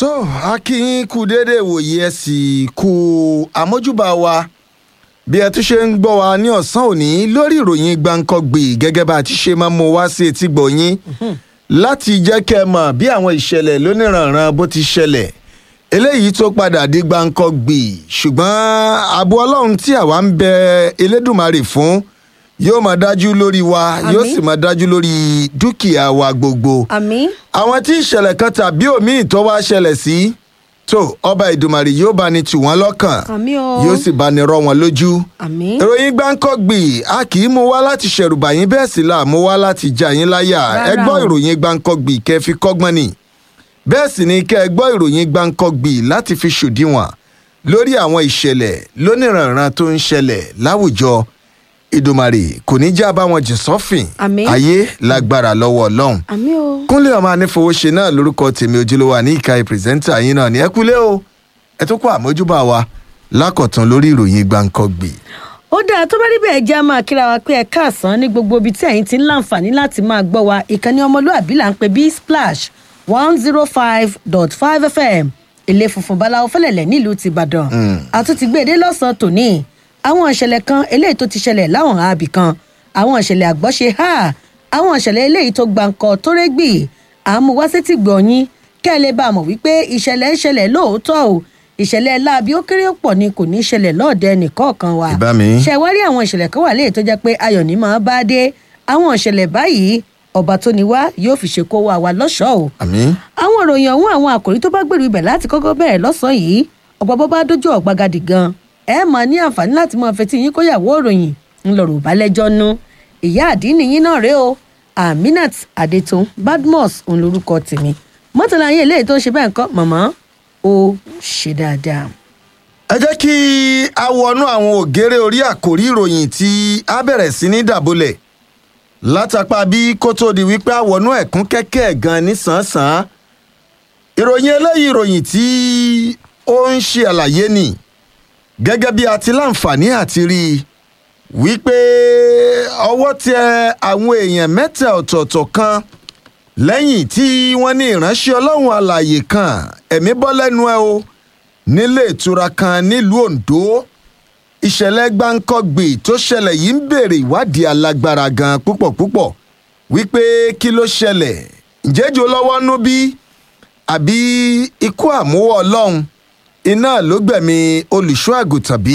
tó a kí yín kú déédéé wòye ẹ sì kú àmójúbà wa bí ẹ tún ṣe ń gbọ́ wa ní ọ̀sán òní lórí ìròyìn gbàǹkangbè gẹ́gẹ́ bá a ti ṣe máa mú wá sí etí gbọ̀nyín láti jẹ́ kẹ́ ẹ mọ̀ bí àwọn ìṣẹ̀lẹ̀ lóníranran bó ti ṣẹlẹ̀ eléyìí tó padà di gbàǹkangbè ṣùgbọ́n ààbò ọlọ́run tí àwa ń bẹ elédùnmarè fún yóò máa dájú lórí wa yóò sì máa dájú lórí dúkìá wa gbogbo àmín àwọn tí ìṣẹ̀lẹ̀ kan tàbí òmíì tó wá ṣẹlẹ̀ sí tó ọba ìdùmarè yóò bá ní tù wọ́n lọ́kàn àmín o yóò sì bá ní rọ́ wọn lójú. àmín ìròyìn gbáǹkọ́gbì a kì í mú wá láti ṣẹ̀rùbà yín bẹ́ẹ̀ sì là mú wá láti já yín láyà ẹ Rárá gbọ́ o. ìròyìn gbáǹkọ́gbì kẹ́ fi kọ́gbọ́n ni bẹ́ẹ̀ sì ni kẹ́ ẹ gbọ́ ìròyìn gbáǹkọ́gbì láti fi ṣòdiwọ̀n lórí àwọn ìṣẹ̀lẹ̀ lóníranran tó ń ṣẹlẹ̀ láwùjọ ìdùmarè kò ní já bá wọn jìn sọ́fìn Àmín. ayé lágbára lọ́wọ́ ọlọ́run àmín o kúnlẹ̀ ọmọ anífowóṣe náà lórúkọ tèmi ojúlówó àní ìka ìpírẹsẹ́ńtà yín náà ní ẹ kúlẹ̀ o ẹ tó kó àmójúbà wa lákọ̀tún lórí ìròyìn gbàǹkangbè. ó dáa tó bá rí bẹ́ẹ̀ jẹ́ a máa kíra wa pé ẹ káàsán ní gbogbo ibi tí ẹ̀yin ti ń láǹfààní láti máa gbọ́ wa ìkànnì ọmọlúàbí là ń pè bí splash one zero five dot five fm ilé funfun báláwo fẹlẹ̀lẹ̀ nílùú tìbàdàn àtúntì gbèdé lọ́sàn-án tòní àwọn ìṣẹ̀lẹ̀ kan eléyìí tó ti ṣẹlẹ̀ láwọn àbí kan àwọn ìṣẹ̀lẹ̀ àgbọ́ṣe ha àwọn ìṣẹ̀lẹ̀ eléyìí tó gbàǹkọ tó rẹ́gbì àmúwásétì gbọ̀nyìn kẹ́ ẹ lè bá a mọ̀ wípé ìṣẹ̀lẹ̀ ń ṣẹlẹ̀ lóòótọ́ o ìṣẹ̀lẹ̀ láabi ó kéré pọ̀ ni kò ní í ṣẹlẹ̀ lọ́ọ̀dẹ nìkọ̀ọ̀kan wa Ìbá mi. ṣe wá rí àwọn ìṣẹ̀lẹ̀ kan wà léyìí tó jẹ́ pé ayọ̀ ní máa bá dé àwọn ìṣẹ̀lẹ̀ báyìí ọba tó ní wá yóò fi ṣe kó wa wa lọ́ṣọ̀ọ́ o àmì àwọn ìròyìn ọ̀hún àwọn àkòrí tó bá gbèrú ibẹ̀ láti kọ́kọ́ bẹ̀rẹ̀ lọ́sàn-án yìí ọ̀pọ̀ bọ́ bá dójú ọ̀gbagadì gan ẹ máa ní àǹfààní láti máa fetí yín kóyàwó ìròyìn ńlọrọ̀ ìbálẹ́jọ́ nú ìyá àdínní yín náà rèé o aminat adetun badmus òun lorúkọ tèmi mọ́tàlá yín eléyìí tó ń ṣe bẹ́ẹ̀ ńkọ́ màmá ó ṣe dáadáa. ẹ jẹ́ kí a wọnú àwọn ògèrè orí àkòrí ìròyìn tí a bẹ̀rẹ̀ sí ní dàbọ̀lẹ̀ látàpá bí kó tó di wípé a wọnú ẹ̀kún kẹ́kẹ́ gan nísànsán ìròyìn eléyìí ìròyìn tí ó ń ṣe àlàyé ni gẹ́gẹ́ bí a ti láǹfààní àti rí i wípé ọwọ́ tẹ àwọn èèyàn mẹ́ta ọ̀tọ̀ọ̀tọ̀ kan lẹ́yìn tí wọ́n ní ìránṣẹ́ ọlọ́run alààyè kan ẹ̀mí bọ́ lẹ́nu ẹ̀ o nílé ìtura kan nílùú ondo ìṣẹ̀lẹ̀ gbáǹkọ́gbì tó ṣẹlẹ̀ yìí ń béèrè ìwádìí alágbára gan púpọ̀ púpọ̀ wípé kí ló ṣẹlẹ̀ ǹjẹ́jọ́ lọ́wọ́ nú bí àbí ikú àmúwọ́ ọlọ́run iná ló gbẹ̀mí olùṣọ́ àgùntàn bí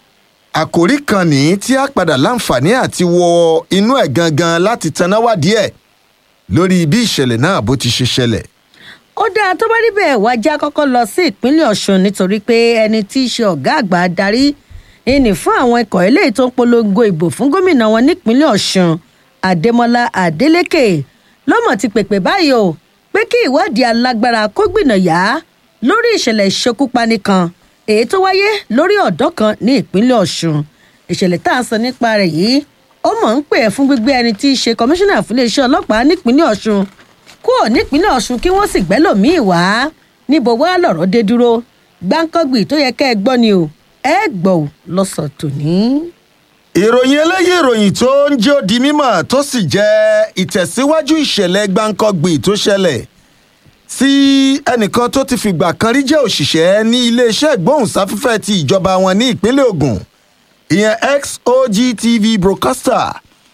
àkòrí kan ní tí a padà láǹfààní àti wọ inú ẹ̀ gangan láti tanáwádìí ẹ̀ lórí bí ìṣẹ̀lẹ̀ náà bó ti ṣe ṣẹlẹ̀. ó dáa tó bá rí bẹ́ẹ̀ wá já kọ́kọ́ lọ sí ìpínlẹ̀ ọ̀ṣun nítorí pé ẹni tí í ṣe ọ̀gá àgbà darí ìní fún àwọn ikọ̀ eléyìí tó ń polongo ìbò fún gómìnà wọn nípínlẹ̀ ọ̀ṣun adémọlá adélèké lọ́mọ ti pèpè báyìí o pé kí ìwádìí alágbára kó gbìnà yá lórí ìṣẹ̀lẹ̀ ìṣekúpani kan èyí tó wáyé lórí ọ̀dọ́ kan ní ìpínlẹ̀ ọ̀ṣun ìṣẹ̀lẹ̀ tá à ń sọ nípa rẹ̀ yìí ó mọ̀ ń pè é fún gbígbé ẹni tí í ṣe kọmíṣánná fún iléeṣẹ́ ọlọ́pàá nípínlẹ̀ ọ̀ṣun kúrò nípínlẹ̀ ọ̀ṣun kí wọ́n sì gbẹ́lòmíì wá níbo wá lọ̀rọ̀ dé dúró gbáǹkọ́gbì tó yẹ kẹ́ ẹ gbọ́ ni o ẹ gbọ́ ò lọ́sọ̀ tòní. ìròyìn eléyìí ìròyìn tó ń jẹ́ òdi mímọ̀ tó sì jẹ́ ìtẹ̀síwájú ìṣẹ̀lẹ̀ gbáǹkọ́gbì tó ṣẹlẹ̀ sí ẹnìkan tó ti fìgbà kan rí jẹ́ òṣìṣẹ́ ní iléeṣẹ́ ìgbóhùnsáfẹ́fẹ́ ti ìjọba wọn ní ìpínlẹ̀ ogun ìyẹn xogtv broadcaster